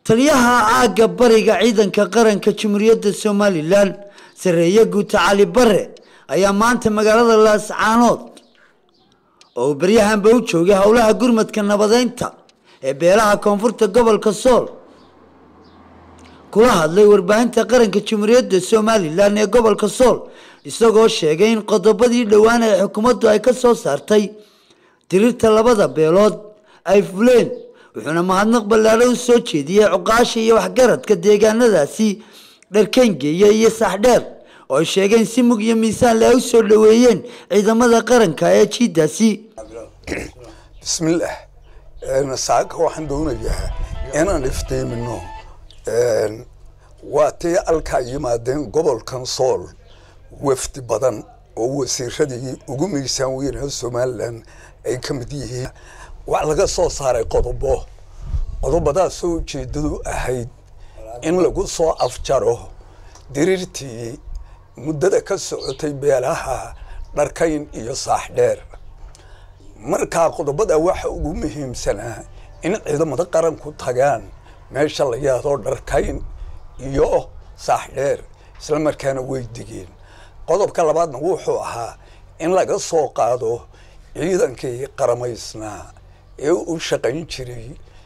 taliyaha aagga bariga ciidanka qaranka jamhuuriyadda somalilan sareeye guuta cali bare ayaa maanta magaalada laascaanood oo uu beryahanba u joogay howlaha gurmadka nabadeynta ee beelaha koonfurta gobolka sool kula hadlay warbaahinta qaranka jamhuuriyadda somalilan ee gobolka sool isagoo sheegay in qodobadii dhowaan ee xukuumaddu ay ka soo saartay dirirta labada beelood ay fuleen wuxuuna mahadnaq ballaadho u soo jeediyey cuqaasha iyo waxgaradka deegaanadaasi dharkengeeya iyo saxdheer oo ay sheegeen si mug iyo miisaanle ay u soo dhoweeyeen ciidamada qaranka ee jiidaasi bismillaah saaka waxaan doonayaa inaan iftiimino waa tii alkaa yimaadeen gobolkan sool wafdi badan oo wasiiradii ugu miisaan weynaa somalilan ay ka mid yihiin wax laga soo saaray qodobo qodobadaasoo ujeedadu ahayd in lagu soo afjaro diriirtii muddada ka socotay beelaha dharkayn iyo saaxdheer markaa qodobada waxa ugu muhiimsanaa in ciidamada qaranku tagaan meesha la yahdo dharkayn iyo saaxdheer isla markaana way digeen qodobka labaadna wuxuu ahaa in laga soo qaado ciidankii qaramaysnaa ee u shaqayn jiray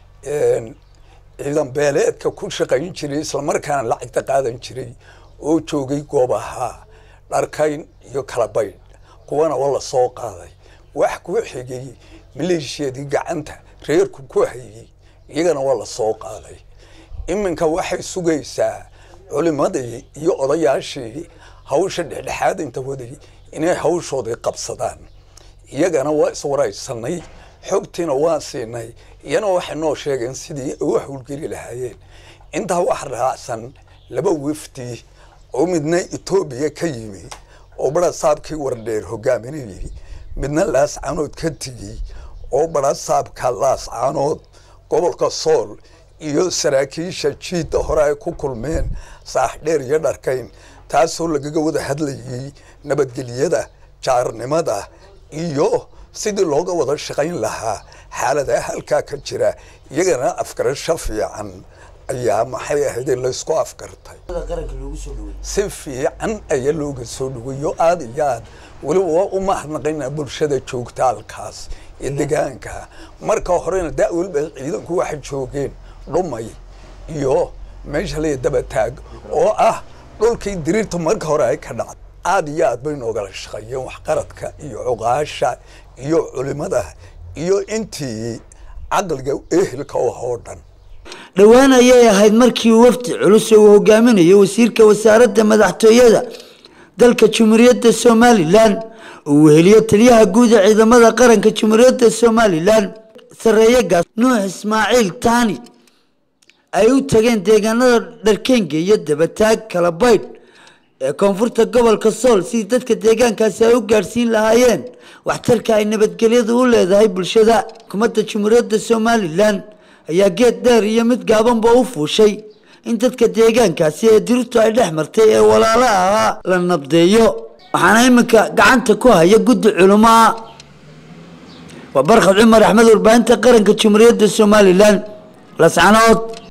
ciidan beeleedka ku shaqayn jiray islamarkaana lacagta qaadan jiray oo joogay goobaha dharkayn iyo kalabaydh kuwana waa la soo qaaday wax ku xigay maleeshiyadii gacanta reerku ku hayay iyagana waa la soo qaaday iminka waxay sugaysaa culimadii iyo odayaashii hawsha dhexdhexaadinta waday inay hawshoodii qabsadaan iyagana waa iswaraysanay xogtiina waa siinay iyana waxay noo sheegeen sidii ay u howlgeli lahaayeen intaa waxa raacsan laba wafdi oo midna etoobiya ka yimi oo barasaabkii wardheer hogaaminayay midna laascaanood ka tegey oo barasaabka laascaanood gobolka sool iyo saraakiisha jiidda hore ay ku kulmeen saaxdheer iyo dharkayn taasoo lagaga wada hadlayay nabadgelyada jaarnimada iyo sidii looga wada shaqayn lahaa xaaladaha halkaa ka jira iyagana afgarasho fiican ayaa maxay ahayd laysku afgartay si fiican ayaa looga soo dhaweeyo aada iyo aad weliba waa u mahadnaqaynaa bulshada joogta halkaas ee degaanka marka horena da weliba ciidanku waxay joogeen dhumay iyo meesha laya dabataag oo ah dhulkii diriirta marka hore ay ka dhacday aada iyo aad bay noogala shaqeeyeen waxqaradka iyo cuqaasha iyo culimada iyo intii caqliga ehelka u oo dhan dhowaan ayay ahayd markii wafdi culus uu hogaaminayo wasiirka wasaaradda madaxtooyada dalka jamhuuriyadda somalilan uu weheliyo taliyaha guud ee ciidamada qaranka jamhuuriyadda somalilan sareeye gaas nuux ismaaciil taani ay u tageen deegaanada dharkeenga iyo dabataag kalabaydh ee koonfurta gobolka sool sidii dadka deegaankaasi ay u gaadhsiin lahaayeen waxtarka ay nabadgelyadu u leedahay bulshada xukuumadda jamhuuriyadda somalilan ayaa geed dheer iyo mid gaabanba u fuushay in dadka deegaankaasi ee dirirtu ay dhex martay ee walaalo ahaa la nabdeeyo waxaana iminka gacanta ku haya guddi culumaa waa barkhad cumar axmed warbaahinta qaranka jamhuuriyadda somalilan lascanood